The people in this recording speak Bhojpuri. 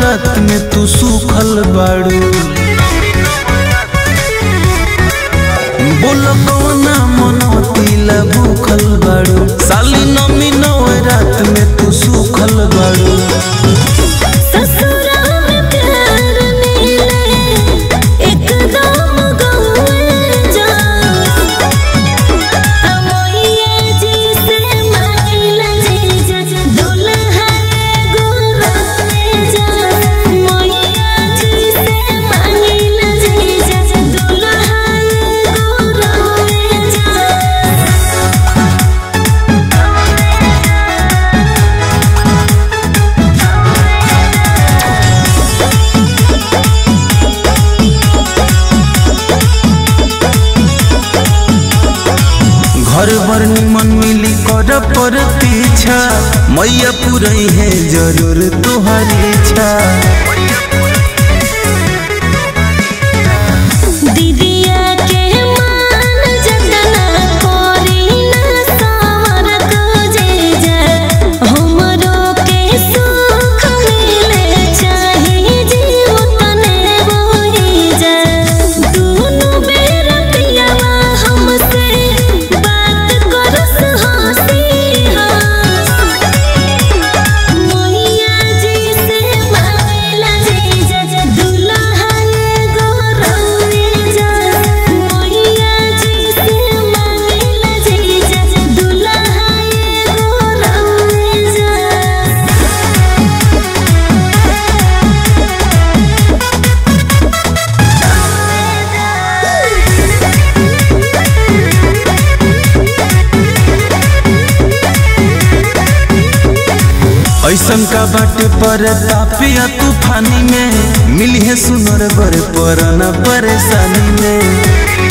नवरात में तू सूखल बाड़ू बोल कौना मनोतीला भूखल बाड़ू साली नमी नवरात में तू सूखल बाड़ू ससुरा में प्यार मिले एकदम गौए जा अमोइया जी से मांगला जीजा दुल्हा गोराए जा मोइया जी से मांगला जीजा दुल्हा गोराए जा घर भर निमन मिली कर पर पीछा मैया पुरई है जरूर तुहरी इच्छा दीदिया के मान जतना कोरी न सावर को जे जा हमरो के सुख मिले चाहे जीवतने बोही जा दोनों बेर पियावा हमसे बात करस हंसी मोहिया जी से मांगला जीजा दुल्हा गोरौए जा मोहिया जी से मांगला जीजा दुल्हा गोरौए जा ऐसन का बाटे पर तापिया तूफानी में मिली है सुनर बर पर न परेशानी में